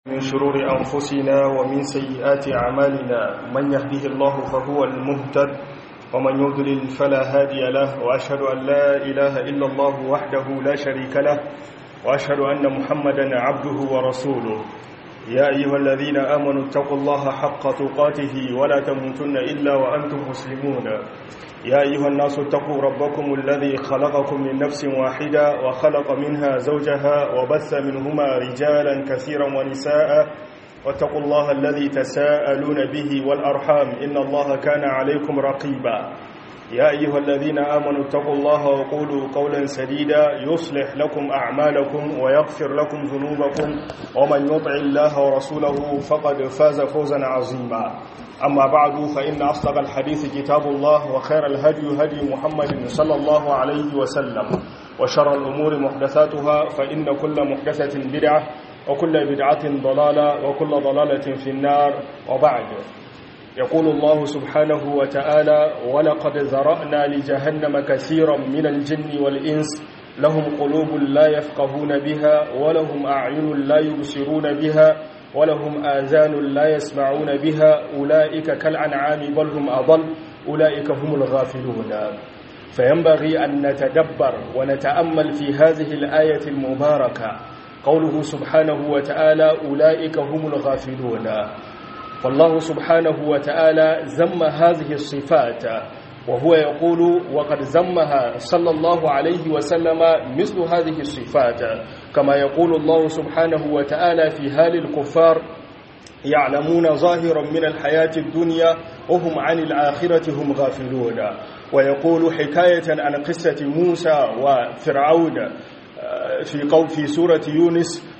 من شرور أنفسنا ومن سيئات أعمالنا من يهده الله فهو المهتد ومن يضلل فلا هادي له وأشهد أن لا إله إلا الله وحده لا شريك له وأشهد أن محمدا عبده ورسوله يا أيها الذين آمنوا اتقوا الله حق تقاته ولا تموتن إلا وأنتم مسلمون يا أيها الناس اتقوا ربكم الذي خلقكم من نفس واحدة وخلق منها زوجها وبث منهما رجالا كثيرا ونساء واتقوا الله الذي تساءلون به والأرحام إن الله كان عليكم رقيبا يا أيها الذين آمنوا اتقوا الله وقولوا قولا سديدا يصلح لكم أعمالكم ويغفر لكم ذنوبكم ومن يطع الله ورسوله فقد فاز فوزا عظيما أما بعد فإن أصدق الحديث كتاب الله وخير الهدي هدي محمد صلى الله عليه وسلم وشر الأمور محدثاتها فإن كل محدثة بدعة وكل بدعة ضلالة وكل ضلالة في النار وبعد يقول الله سبحانه وتعالى ولقد ذرأنا لجهنم كثيرا من الجن والإنس لهم قلوب لا يفقهون بها ولهم أعين لا يبصرون بها ولهم آذان لا يسمعون بها أولئك كالأنعام بل هم أضل أولئك هم الغافلون فينبغي أن نتدبر ونتأمل في هذه الآية المباركة قوله سبحانه وتعالى أولئك هم الغافلون فالله سبحانه وتعالى زم هذه الصفات وهو يقول وقد زمها صلى الله عليه وسلم مثل هذه الصفات كما يقول الله سبحانه وتعالى في هال الكفار يعلمون ظاهرا من الحياة الدنيا وهم عن الآخرة هم غافلون ويقول حكاية عن قصة موسى وفرعون في قول في سورة يونس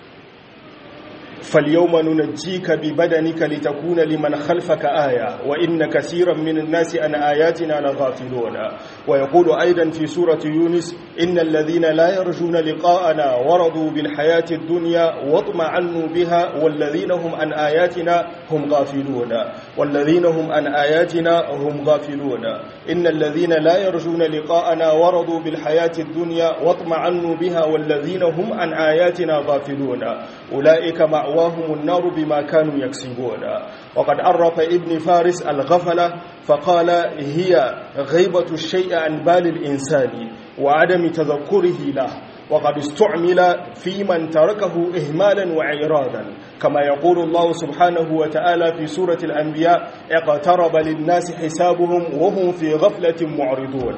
فاليوم ننجيك ببدنك لتكون لمن خلفك آية وإن كثيرا من الناس عن آياتنا لغافلون ويقول أيضا في سورة يونس إن الذين لا يرجون لقاءنا ورضوا بالحياة الدنيا واطمعنوا بها والذين هم عن آياتنا هم غافلون والذين هم عن آياتنا هم غافلون إن الذين لا يرجون لقاءنا ورضوا بالحياة الدنيا واطمعنوا بها والذين هم عن آياتنا غافلون أولئك مع مأواهم النار بما كانوا يكسبون وقد عرف ابن فارس الغفلة فقال هي غيبة الشيء عن بال الإنسان وعدم تذكره له وقد استعمل في من تركه إهمالا وعرادا كما يقول الله سبحانه وتعالى في سورة الأنبياء اقترب للناس حسابهم وهم في غفلة معرضون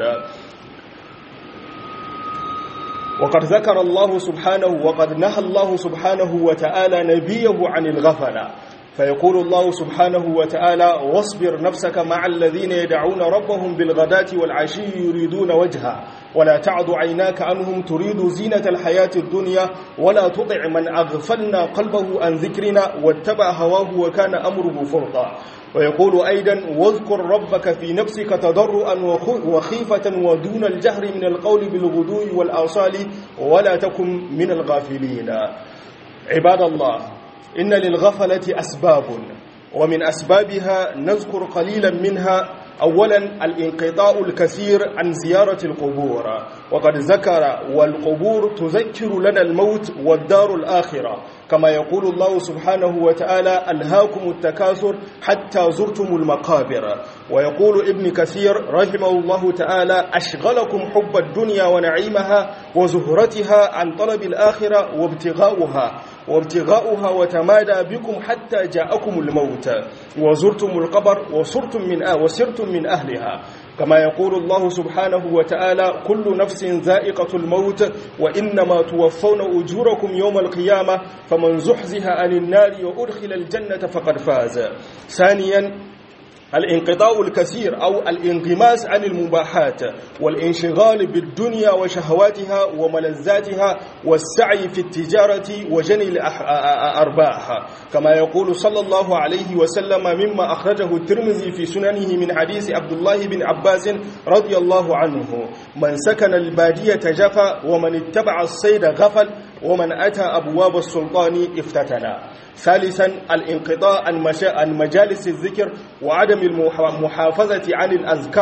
وقد ذكر الله سبحانه وقد نهى الله سبحانه وتعالى نبيه عن الغفلة فيقول الله سبحانه وتعالى واصبر نفسك مع الذين يدعون ربهم بالغداة والعشي يريدون وجهه ولا تعد عيناك عنهم تريد زينة الحياة الدنيا ولا تطع من أغفلنا قلبه عن ذكرنا واتبع هواه وكان أمره فرطا ويقول أيضا واذكر ربك في نفسك تضرعا وخيفة ودون الجهر من القول بالغدو والآصال ولا تكن من الغافلين عباد الله إن للغفلة أسباب ومن أسبابها نذكر قليلا منها أولا الانقطاع الكثير عن زيارة القبور وقد ذكر والقبور تذكر لنا الموت والدار الآخرة كما يقول الله سبحانه وتعالى ألهاكم التكاثر حتى زرتم المقابر ويقول ابن كثير رحمه الله تعالى أشغلكم حب الدنيا ونعيمها وزهرتها عن طلب الآخرة وابتغاؤها وابتغاؤها وتمادى بكم حتى جاءكم الموت وزرتم القبر وصرتم من آه وسرتم من أهلها كما يقول الله سبحانه وتعالى كل نفس ذائقة الموت وإنما توفون أجوركم يوم القيامة فمن زحزها عن النار وأدخل الجنة فقد فاز ثانيا الانقطاع الكثير أو الانغماس عن المباحات والانشغال بالدنيا وشهواتها وملذاتها والسعي في التجارة وجني الأرباح كما يقول صلى الله عليه وسلم مما أخرجه الترمذي في سننه من حديث عبد الله بن عباس رضي الله عنه من سكن البادية جفا ومن اتبع الصيد غفل ومن أتى أبواب السلطان افتتنا ثالثا الانقطاع عن مجالس الذكر وعدم المحافظة عن الأذكار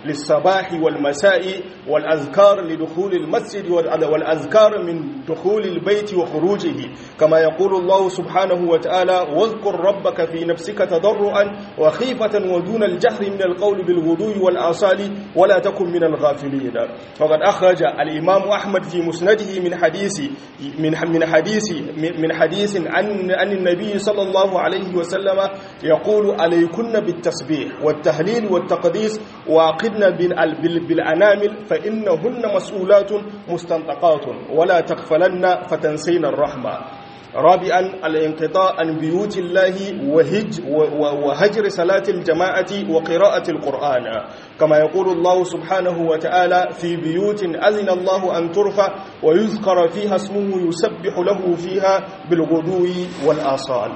للصباح والمساء والأذكار لدخول المسجد والأذكار من دخول البيت وخروجه كما يقول الله سبحانه وتعالى واذكر ربك في نفسك تضرعا وخيفة ودون الجهر من القول بالغدو والآصال ولا تكن من الغافلين فقد أخرج الإمام أحمد في مسنده من حديث من من حديث من حديث عن عن النبي صلى الله عليه وسلم يقول عليكن بالتسبيح والتهليل والتقديس وعقدن بالأنامل فإنهن مسؤولات مستنطقات ولا تغفلن فتنسين الرحمة رابعا الانقطاع عن بيوت الله وهج وهجر صلاة الجماعة وقراءة القرآن كما يقول الله سبحانه وتعالى في بيوت أذن الله أن ترفع ويذكر فيها اسمه يسبح له فيها بالغدو والآصال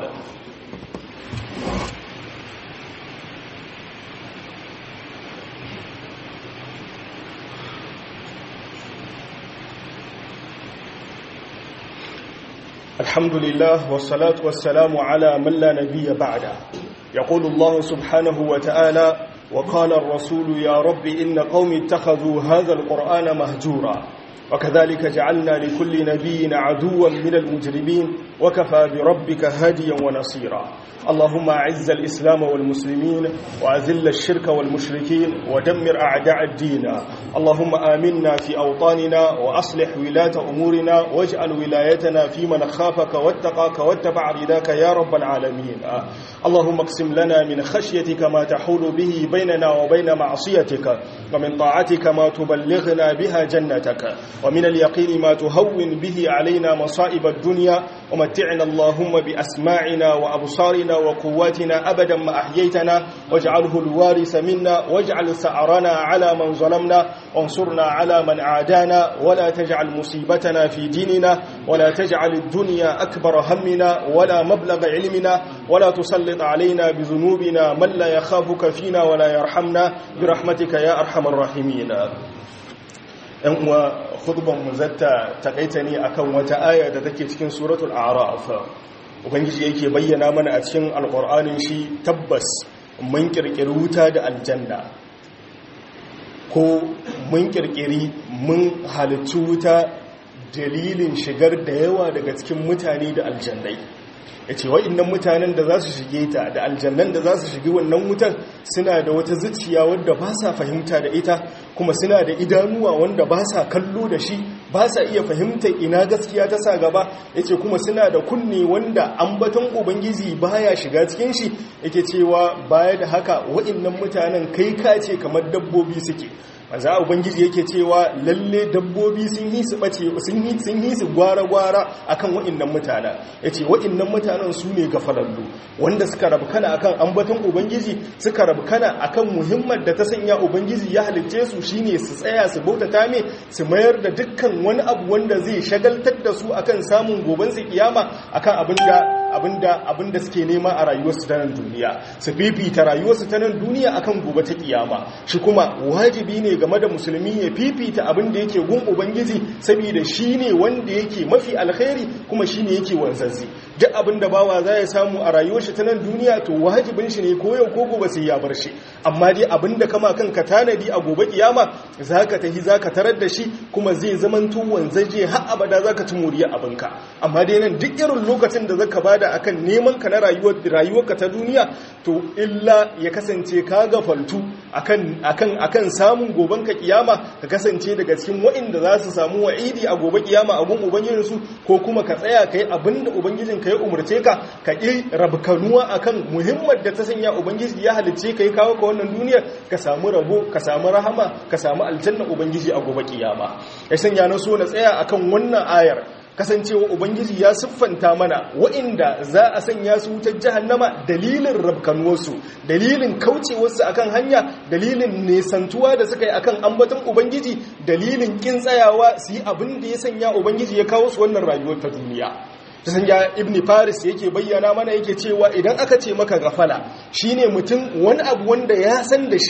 الحمد لله والصلاة والسلام على من لا نبي بعده يقول الله سبحانه وتعالى وقال الرسول يا رب إن قوم اتخذوا هذا القرآن مهجورا وكذلك جعلنا لكل نبي عدوا من المجرمين وكفى بربك هاديا ونصيرا اللهم أعز الإسلام والمسلمين وأذل الشرك والمشركين ودمر أعداء الدين اللهم آمنا في أوطاننا وأصلح ولاة أمورنا واجعل ولايتنا في من خافك واتقاك واتبع رداك يا رب العالمين اللهم اقسم لنا من خشيتك ما تحول به بيننا وبين معصيتك ومن طاعتك ما تبلغنا بها جنتك ومن اليقين ما تهون به علينا مصائب الدنيا ومتعنا اللهم بأسماعنا وأبصارنا وقواتنا أبدا ما أحييتنا واجعله الوارث منا واجعل سعرنا على من ظلمنا وانصرنا على من عادانا ولا تجعل مصيبتنا في ديننا ولا تجعل الدنيا أكبر همنا ولا مبلغ علمنا ولا تسلط علينا بذنوبنا من لا يخافك فينا ولا يرحمنا برحمتك يا أرحم الراحمين ‘yan uwa mu zata takaita ne akan wata aya da take cikin suratul a'raf ubangiji yake bayyana mana a cikin alkur'anin shi tabbas mun kirkiri wuta da aljanna ko mun kirkiri mun halittu wuta dalilin shigar da yawa daga cikin mutane da aljannai ya ce wa'innan mutanen da za su shige ta da aljannan da za su shigi wannan wutan suna da wata zuciya wadda ba sa fahimta da ita kuma suna da idanuwa wanda ba sa kallo da shi ba sa iya fahimtar ina gaskiya ta sa gaba ya ce kuma suna da kunne wanda ambaton ubangiji baya shiga cikin shi yake cewa baya da haka wa'innan mutanen kai kace kamar dabbobi suke maza ubangiji yake cewa lalle dabbobi sun yi su bace sun yi sun yi su gwara-gwara akan wa'annan mutanen yace wa'annan mutanen su ne gafalallu wanda suka rabu kana akan ambaton ubangiji suka rabu kana akan muhimmar da ta sanya ubangiji ya halicce su shine su tsaya su bautata me su mayar da dukkan wani abu wanda zai shagaltar da su akan samun goben su kiyama akan abinda abinda abinda suke nema a rayuwarsu ta nan duniya su fifita rayuwarsu ta nan duniya akan gobe ta kiyama shi kuma wajibi ne game da musulmi ya fifita abin da yake gun ubangiji saboda shi ne wanda yake mafi alkhairi kuma shi ne yake wanzanzi duk abin da bawa za ya samu a rayuwar shi ta nan duniya to wajibin shi ne ko yau ko gobe sai ya bar shi amma dai abin da kama kanka tanadi a gobe kiyama zaka tahi zaka tarar da shi kuma zai zamanto wanzaje har abada zaka ci muriya abinka amma dai nan duk irin lokacin da zaka bada akan neman ka na rayuwar rayuwarka ta duniya to illa ya kasance ka gafaltu akan akan akan samun goben ka kiyama ka kasance daga cikin waɗanda za su samu wa'idi a gobe kiyama a gun ubangijinsu ko kuma ka tsaya kai abinda ubangijin ka ya umarce ka ka ƙi rabkanuwa akan muhimmar da ta sanya ubangiji ya halicce ka yi kawo ka wannan duniyar ka samu rabo ka samu rahama ka samu aljanna ubangiji a gobe kiyama ya sanya na so na tsaya akan wannan ayar kasancewa ubangiji ya siffanta mana wa'inda za a sanya su wutar jahannama dalilin rabkanuwarsu dalilin kaucewarsu akan hanya dalilin nesantuwa da suka yi akan ambaton ubangiji dalilin kin tsayawa su yi abin da ya sanya ubangiji ya kawo su wannan rayuwar ta duniya ta sanya ibn faris yake bayyana mana yake cewa idan aka ce maka gafala shine mutum wani abu wanda ya san da shi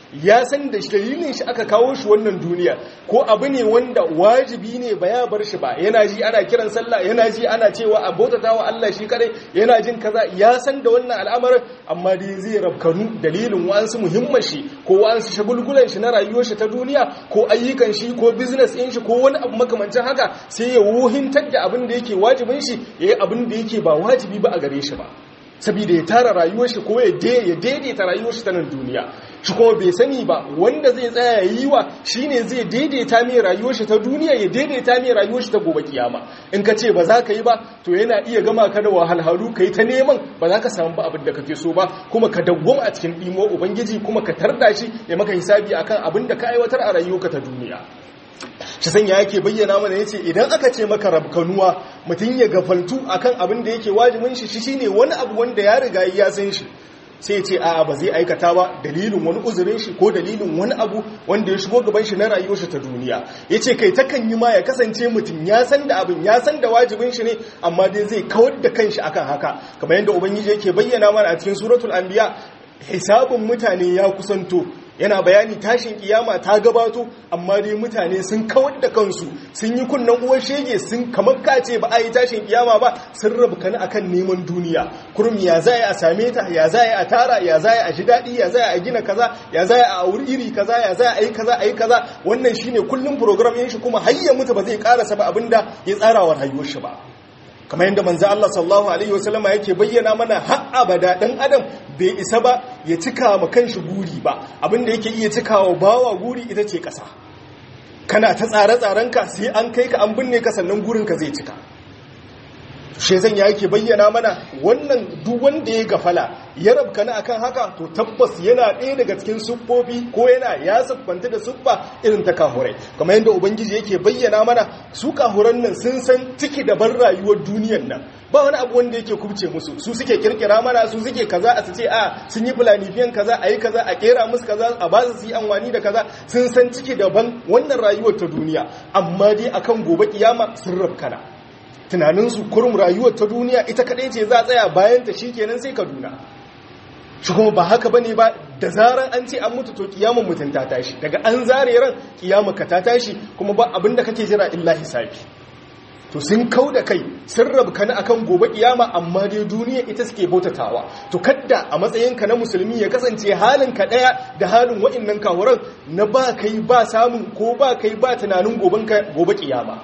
ya san da dalilin shi aka kawo shi wannan duniya ko abu ne wanda wajibi ne ba ya bar shi ba yana ji ana kiran sallah yana ji ana cewa a bautata wa Allah shi kadai yana jin kaza ya san da wannan al'amarin amma dai zai rabkanu dalilin wa'ansu muhimman shi ko wa'ansu shagulgulan shi na rayuwar shi ta duniya ko ayyukan shi ko business ɗin shi ko wani abu makamancin haka sai ya wuhintar da abin da yake wajibin shi ya yi abin da yake ba wajibi ba a gare shi ba saboda ya tara rayuwar shi ko ya daidaita rayuwar shi ta nan duniya shi kuma bai sani ba wanda zai tsaya ya yi wa shine zai daidaita mai rayuwar shi ta duniya ya daidaita mai rayuwar shi ta gobe kiyama in ka ce ba za ka yi ba to yana iya gama ka da wahalhalu ka yi ta neman ba za ka samu ba abin da kake so ba kuma ka dawwama a cikin ɗimo ubangiji kuma ka tarda shi ya maka hisabi akan abin da ka aiwatar a rayuwarka ta duniya shi sanya yake bayyana mana yace idan aka ce maka rabkanuwa mutum ya gafaltu akan abin da yake wajibin shi shine wani abu wanda ya riga ya san shi sai ya ce a'a ba zai aikata ba dalilin wani uzurin shi ko dalilin wani abu wanda ya shigo gaban shi na rayuwar shi ta duniya yace kai takan yi ma ya kasance mutum ya san da abin ya san da wajibin shi ne amma dai zai kawar da kanshi akan haka kamar yadda ubangiji yake bayyana mana a cikin suratul anbiya hisabun mutane ya kusanto yana bayani tashin kiyama ta gabato amma dai mutane sun kawar da kansu sun yi kunnan uwar shege sun kamar kace ba a yi tashin kiyama ba sun rabu kani akan neman duniya kurum ya za a same ta ya za a tara ya za a ji daɗi ya za a gina kaza ya za a auri iri kaza ya za a yi kaza a yi kaza wannan shine kullum program yin shi kuma har ya mutu ba zai karasa ba abinda ya tsara wa rayuwar shi ba kamar yadda manzo Allah sallallahu alaihi wasallama yake bayyana mana har abada dan adam bai isa ba ya cika ma kanshi guri ba abinda yake iya cikawa bawa guri ita ce kasa kana ta tsare ka sai an kai ka an binne ka sannan gurin ka zai cika shezan ya yake bayyana mana wannan duk wanda ya gafala ya rabkana akan haka to tabbas yana ɗaya daga cikin siffofi ko yana ya siffanta da siffa irin ta kahurai kamar yadda ubangiji yake bayyana mana su kahuran nan sun san ciki da ban rayuwar duniyar nan ba wani abu wanda yake kubce musu su suke kirkira mana su suke kaza a su ce a sun yi fulanifiyan kaza a yi kaza a kera musu kaza a ba su yi amfani da kaza sun san ciki daban wannan rayuwar ta duniya amma dai akan gobe kiyama sun rabkana tunaninsu kurum rayuwar ta duniya ita kaɗai ce za a tsaya bayan ta shikenan sai kaduna shi kuma ba haka bane ba da zaran an ce an mutu to kiyamun mutum ta tashi daga an zare ran kiyama ka ta tashi kuma ba abin da kake jira illa hisabi to sun kau da kai sun rabka na akan gobe kiyama amma dai duniya ita suke bautatawa to kadda a matsayinka na musulmi ya kasance halin ka daya da halin wa'annan kawuran na ba kai ba samun ko ba kai ba tunanin gobe kiyama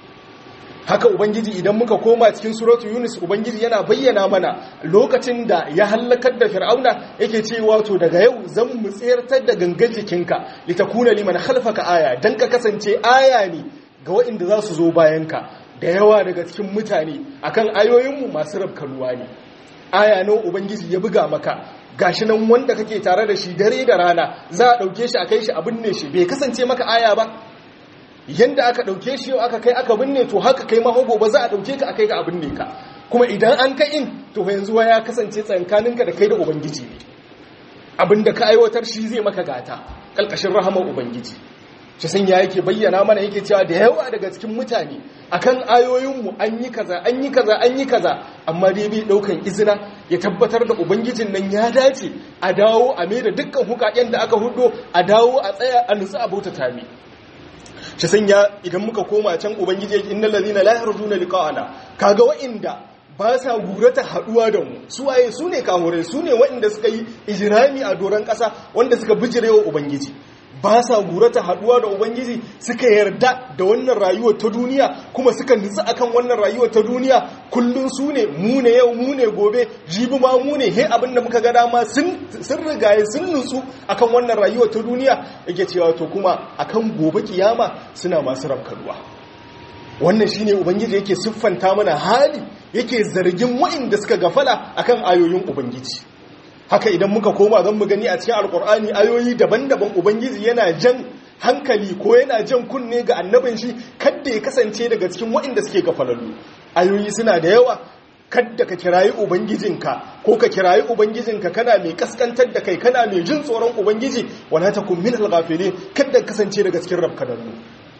haka ubangiji idan muka koma cikin suratu yunus ubangiji yana bayyana mana lokacin da ya hallakar da fir'auna yake cewa to daga yau zan mu tsayartar da gangan jikinka litakuna liman khalfaka aya dan ka kasance aya ne ga waɗanda za su zo bayanka da yawa daga cikin mutane akan ayoyinmu masu rabkanuwa ne aya nan ubangiji ya buga maka gashi nan wanda kake tare da shi dare da rana za a ɗauke shi a kai shi a binne shi bai kasance maka aya ba yanda aka ɗauke shi yau aka kai aka binne to haka kai maho gobe za a ɗauke ka a kai ka a binne ka kuma idan an kai in to yanzu ya kasance tsankaninka da kai da ubangiji ne abinda ka aiwatar shi zai maka gata ƙalƙashin rahamar ubangiji shi san ya yake bayyana mana yake cewa da yawa daga cikin mutane akan ayoyinmu an yi kaza an yi kaza an yi kaza amma dai bai daukan izina ya tabbatar da ubangijin nan ya dace a dawo a mai da dukkan hukaken da aka hudo a dawo a tsaya a nutsu a bauta tami shi sanya idan muka koma can ubangiji yake innal ladina la yarjuna liqa'ana kaga wa'inda ba sa gurata haduwa da mu su waye su ne kamurai su ne waɗanda suka yi ijirami a doron ƙasa wanda suka bijirewa ubangiji ba sa gurata haduwa da ubangiji suka yarda da wannan rayuwar ta duniya kuma suka nutsu akan wannan rayuwar ta duniya kullun su ne mu ne yau mu ne gobe jibi ma mu ne he abinda muka ga dama sun rigaye sun nutsu akan wannan rayuwar ta duniya yake cewa to kuma akan gobe kiyama suna masu rafkanuwa wannan shine ubangiji yake siffanta mana hali yake zargin wa'inda suka gafala akan ayoyin ubangiji haka idan muka koma zan mu gani a cikin alkur'ani ayoyi daban-daban ubangiji yana jan hankali ko yana jan kunne ga annabin shi kadda ya kasance daga cikin waɗanda suke gafalallu ayoyi suna da yawa kadda ka kirayi ubangijinka ko ka kirayi ubangijinka kana mai kaskantar da kai kana mai jin tsoron ubangiji wala takun min al-ghafilin kadda kasance daga cikin rabkanallu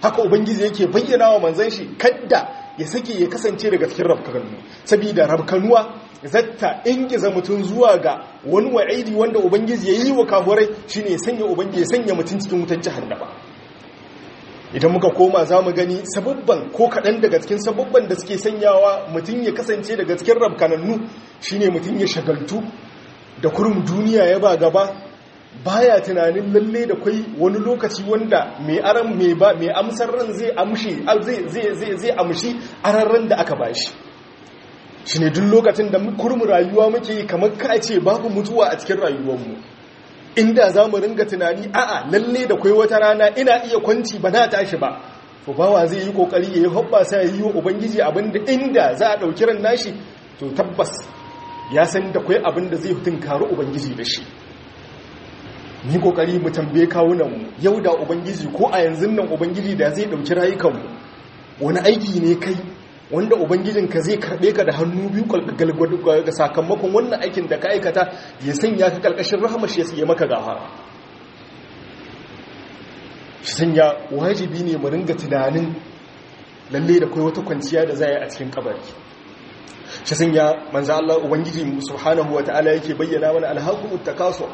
haka ubangiji yake bayyana wa manzon shi kadda ya sake ya kasance daga cikin rabkanu saboda rabkanuwa zatta ingiza mutum zuwa ga wani wa'idi wanda ubangiji ya yi wa kafurai shine ya sanya ubangiji ya sanya mutum cikin wutar jahannama idan muka koma za mu gani sababban ko kaɗan daga cikin sababban da suke sanyawa mutum ya kasance daga cikin rabkanannu shine mutum ya shagaltu da kurum duniya ya ba gaba baya tunanin lalle da kwai wani lokaci wanda mai aran mai ba mai amsar ran zai amshi zai zai zai amshi ararran da aka bashi shine duk lokacin da kurum rayuwa muke kamar ka ce babu mutuwa a cikin rayuwarmu inda za mu ringa tunani a'a lalle da kwai wata rana ina iya kwanci ba na tashi ba to bawa zai yi kokari ya yi hoɓɓasa ya yi wa ubangiji abinda inda za a ɗauki ran nashi to tabbas ya san da kwai abinda zai tunkari ubangiji da shi ni kokari mu tambaye kawunanmu yau da ubangiji ko a yanzu nan ubangiji da zai ɗauki rayukanmu wani aiki ne kai wanda ubangijinka zai karɓe ka da hannu biyu ga sakamakon wannan aikin da ka aikata ya sanya ka ƙarƙashin rahamashi ya siya maka gafara shi sanya wajibi ne mu ringa tunanin lalle da kai wata kwanciya da za a cikin kabari shi sanya manzo Allah ubangiji subhanahu wataala yake bayyana mana alhaqu takasu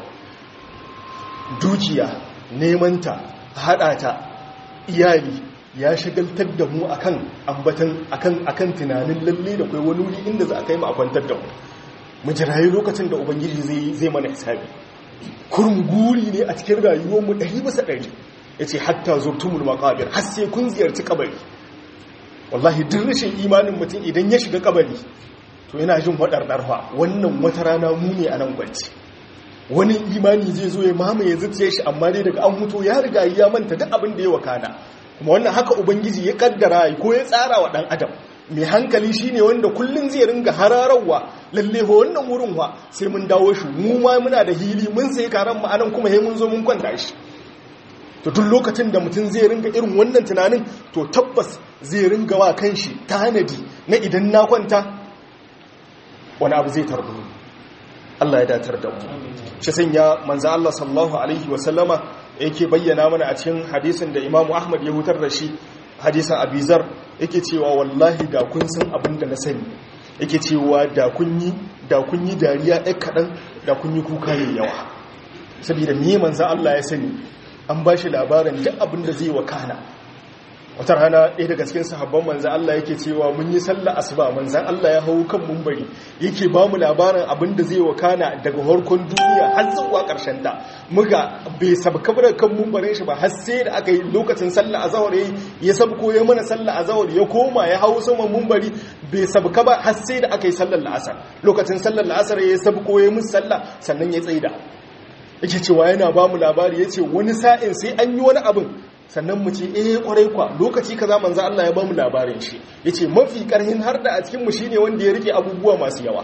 dukiya neman ta hada ta iyali ya shagaltar da mu akan ambatan akan akan tunanin lalle da kai wani wuri inda za a kai mu a kwantar da mu mu jirayi lokacin da ubangiji zai zai mana hisabi kurum guri ne a cikin rayuwar mu 100 bisa 100 yace hatta zurtumul maqabir har sai kun ziyarci kabari wallahi duk rashin imanin mutum idan ya shiga kabari to yana jin waɗarɗarwa wannan wata rana mu ne a nan gwanci wani imani zai zo ya mamaye zuciya shi amma dai daga an mutu ya riga ya manta duk abin da ya wakana kuma wannan haka ubangiji ya kaddara ko ya tsara wa ɗan adam mai hankali shine wanda kullum zai ringa hararwa lalle ho wannan wurin wa sai mun dawo shi mu ma muna da hili mun sai karan mu anan kuma sai mun zo mun kwanta shi to duk lokacin da mutum zai ringa irin wannan tunanin to tabbas zai ringa wa kanshi tanadi na idan na kwanta wani abu zai tarbu Allah ya datar da mu shi sanya manzo Allah sallallahu alaihi wa sallama yake bayyana mana a cikin hadisin da Imam Ahmad ya hutar da shi hadisin Abizar yake cewa wallahi da kun san abin da na sani yake cewa da kun yi da kun yi dariya ɗan kaɗan da kun yi kuka mai yawa saboda me manzo Allah ya sani an ba shi labarin duk abin da zai wakana wata rana ɗaya daga cikin sahabban manzan Allah yake cewa mun yi sallah asuba manzan Allah ya hau kan mumbari yake ba mu labarin abin da zai wakana daga harkon duniya har zuwa ƙarshen ta muga bai sabka da kan mumbarin shi ba har sai da aka yi lokacin sallah azhar yayi ya sabko ya mana sallah azhar ya koma ya hau saman mumbari bai sabka ba har sai da aka yi sallar la'asar lokacin sallar la'asar ya sabko ya musu sallah sannan ya tsaida yake cewa yana ba mu labari ya ce wani sa'in sai an yi wani abin sannan mu ce eh kwarai kwa lokaci kaza manzo Allah ya ba mu labarin shi yace mafi karhin har da a cikin mu shine wanda ya rike abubuwa masu yawa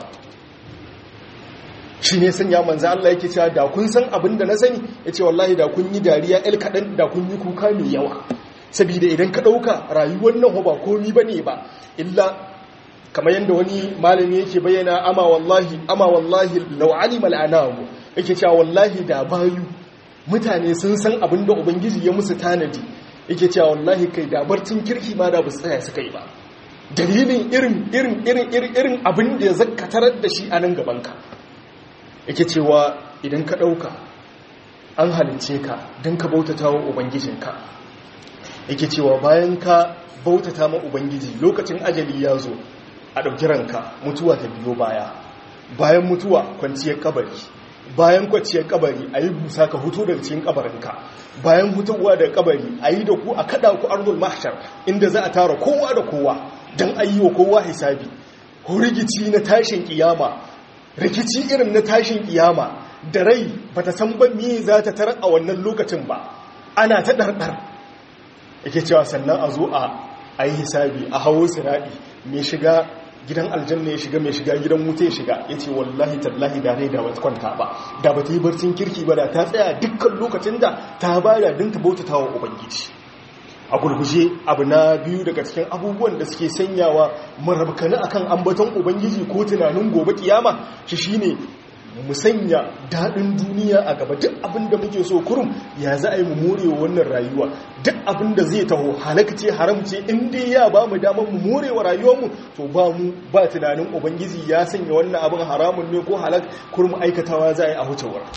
shine sanya manzo Allah yake cewa da kun san abin da na sani yace wallahi da kun yi dariya el kadan da kun yi kuka mai yawa saboda idan ka dauka rayuwar nan ba komai bane ba illa kamar yadda wani malami yake bayyana ama wallahi ama wallahi law alima al'anamu yake cewa wallahi da bayu mutane sun san abin da ubangiji ya musu tanadi yake cewa wallahi kai da barcin kirki ma da basu tsaya suka yi ba dalilin irin irin irin irin irin abin da ya zakkatarar da shi a nan gabanka yake cewa idan ka ɗauka an halince ka don ka bautata wa ubangijinka yake cewa bayan ka bautata ma ubangiji lokacin ajali ya zo a ɗauki ranka mutuwa ta biyo baya bayan mutuwa kwanciyar kabari bayan kwanciyar kabari a yi busa ka hutu daga cikin kabarinka bayan hutuwa daga kabari a yi da ku a kada ku arzul mahshar inda za a tara kowa da kowa don a yi wa kowa hisabi rigici na tashin kiyama rikici irin na tashin kiyama da rai ba ta san ba me za ta tarar a wannan lokacin ba ana ta ɗarɗar yake cewa sannan a zo a yi hisabi a hawo siraɗi mai shiga gidan aljanna ya shiga mai shiga gidan wuta ya shiga ya ce wallahi tallahi da rai da ba kwanta ba da ba ta yi barcin kirki ba da ta tsaya dukkan lokacin da ta bada din ta bautata wa ubangiji a gurguje abu na biyu daga cikin abubuwan da suke sanyawa marabkani akan ambaton ubangiji ko tunanin gobe kiyama shi shine mu sanya daɗin duniya a gaba duk abin da muke so kurum ya za a yi mu morewa wannan rayuwa duk abin da zai taho halakce haramce in dai ya ba mu damar mu morewa rayuwarmu to ba mu ba tunanin ubangiji ya sanya wannan abin haramun ne ko halak kurum aikatawa za a yi a wuce wurin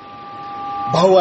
bawa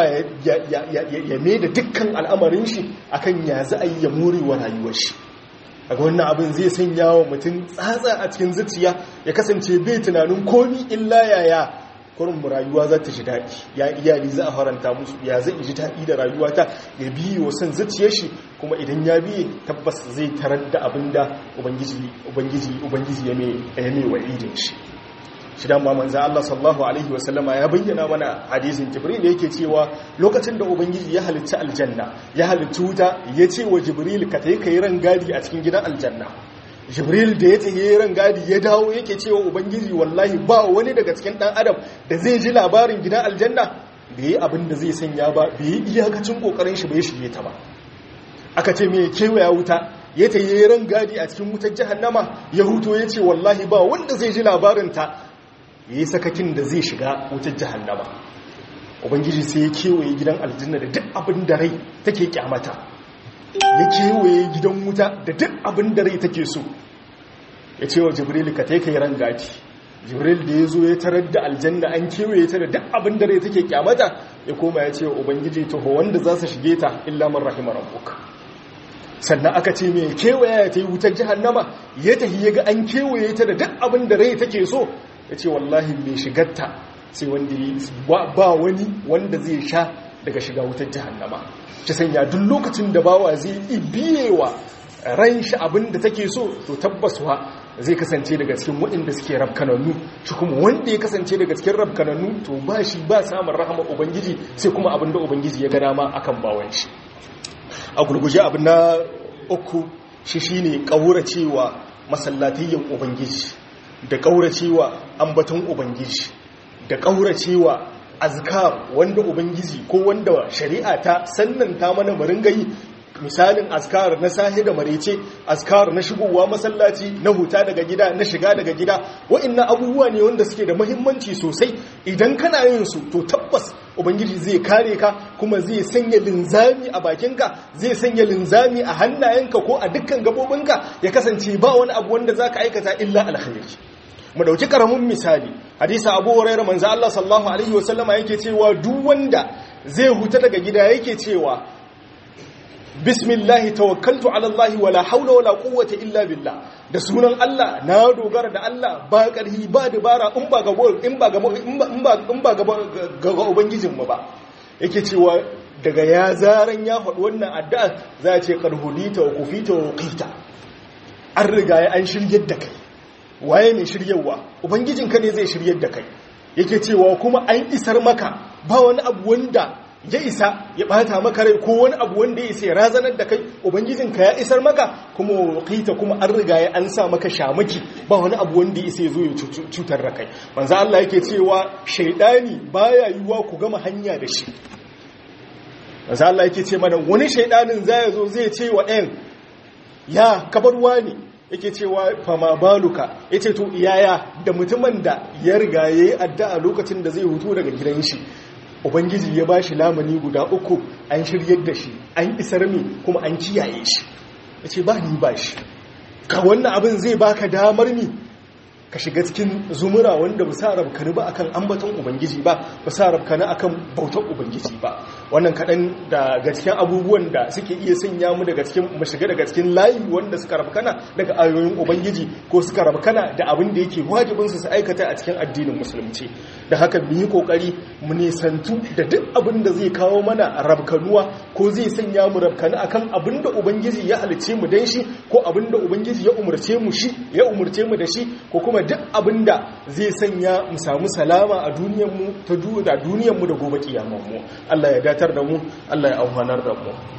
ya mai da dukkan al'amarin shi akan ya za a yi ya morewa rayuwar shi daga wannan abin zai sanya wa mutum tsatsa a cikin zuciya ya kasance bai tunanin komi illa yaya kurin rayuwa za ta shi daɗi ya iyali za a faranta musu ya zai ji daɗi da rayuwa ta ya biyi wa son zuciyar shi kuma idan ya biye tabbas zai tarar da abin da ubangiji ya mai wa idin shi shi dan manzo Allah sallallahu alaihi wasallama ya bayyana mana hadisin Jibril yake cewa lokacin da ubangiji ya halitta aljanna ya halitta wuta ya ce wa Jibril ka tayi kai rangadi a cikin gidan aljanna Jibril da ya tayi rangadi ya dawo yake cewa ubangiji wallahi ba wani daga cikin dan adam da zai ji labarin gidan aljanna bai yi abin da zai sanya ba bai yi iyakacin kokarin shi bai shige ta ba aka ce me kewaya wuta ya tayi rangadi a cikin wutar jahannama ya huto ya ce wallahi ba wanda zai ji labarin ta yi sakakin da zai shiga wutar jahannama ubangiji sai ya kewaye gidan aljanna da duk abin da rai take kyamata ya kewaye gidan wuta da duk abin da rai take so ya ce wa jibril ka taika yi rangati jibril da ya zo ya tarar da aljanna an kewaye ta da duk abin da rai take kyamata ya koma ya ce wa ubangiji taho wanda za su shige ta illa man rahima rabbuka sannan aka ce mai kewaya ya ta yi wutar jahannama ya tafi ya ga an kewaye ta da duk abin da rai take so ya ce wallahi mai shigarta sai wanda ba wani wanda zai sha daga shiga wutar jahannama ta sanya duk lokacin da bawa zai ibiyewa ran shi abin da take so to tabbaswa zai kasance daga cikin waɗanda suke rabkanannu shi kuma wanda ya kasance daga cikin rabkanannu to ba shi ba samun rahama ubangiji sai kuma abin da ubangiji ya ga dama akan bawan shi a gurguje abin na uku shi shine kauracewa masallatayyan ubangiji da ƙauracewa ambaton ubangiji da ƙauracewa azkar wanda ubangiji ko wanda shari'a ta sannanta mana maringayi misalin azkar na sahi da marece azkar na shigowa masallaci na huta daga gida na shiga daga gida wa'annan abubuwa ne wanda suke da muhimmanci sosai idan kana yin su to tabbas ubangiji zai kare ka kuma zai sanya linzami a bakinka zai sanya linzami a hannayenka ko a dukkan gabobinka ya kasance ba wani abu wanda zaka aikata illa alkhairi mu dauki karamin misali hadisi Abu Hurairah manzo Allah sallallahu alaihi wasallama yake cewa duk wanda zai huta daga gida yake cewa bismillahi tawakkaltu ala Allah wala haula wala quwwata illa billah da sunan Allah na dogara da Allah ba karhi ba dabara in ba ga in ba ga in ba in ba ga ubangijin mu ba yake cewa daga ya zaran ya faɗi wannan addu'a za a ce karhudita wa kufita wa qita an riga ya an shiryar da kai waye mai shiryarwa ubangijinka ne zai shiryar da kai yake cewa kuma an isar maka ba wani abu wanda ya isa ya bata maka rai ko wani abu wanda ya isa ya razanar da kai ubangijinka ya isar maka kuma wakita kuma an riga ya an sa maka shamaki ba wani abu wanda ya isa ya zo ya cutar da kai manzo Allah yake cewa shaidani baya yiwuwa ku gama hanya da shi manzo Allah yake ce mana wani shaidanin zai zo zai ce wa ɗayan ya kabarwa ne yake cewa fama baluka yace to iyaya da mutumin da ya riga yayi addu'a lokacin da zai hutu daga gidan shi ubangiji ya bashi lamani guda uku an shiryar da shi an isar mi kuma an kiyaye shi yace ba ni ba shi ka wannan abin zai baka damar mi ka shiga cikin zumura wanda ba sa rabkani ba akan ambaton ubangiji ba ba sa rabkani akan bautar ubangiji ba wannan kaɗan daga cikin abubuwan da suke iya sanya mu daga cikin mu shiga daga cikin layi wanda suka rabkana daga ayoyin ubangiji ko suka rabkana da abin da yake wajibin su su aikata a cikin addinin musulunci da haka mu yi kokari mu nisantu da duk abin da zai kawo mana rabkanuwa ko zai sanya mu rabkani akan abin da ubangiji ya halice mu dan shi ko abin da ubangiji ya umurce mu shi ya umurce mu da shi ko kuma duk abin da zai sanya mu samu salama a duniyarmu ta duniyarmu da gobe kiyamanmu Allah ya datar da mu Allah ya auhanar da mu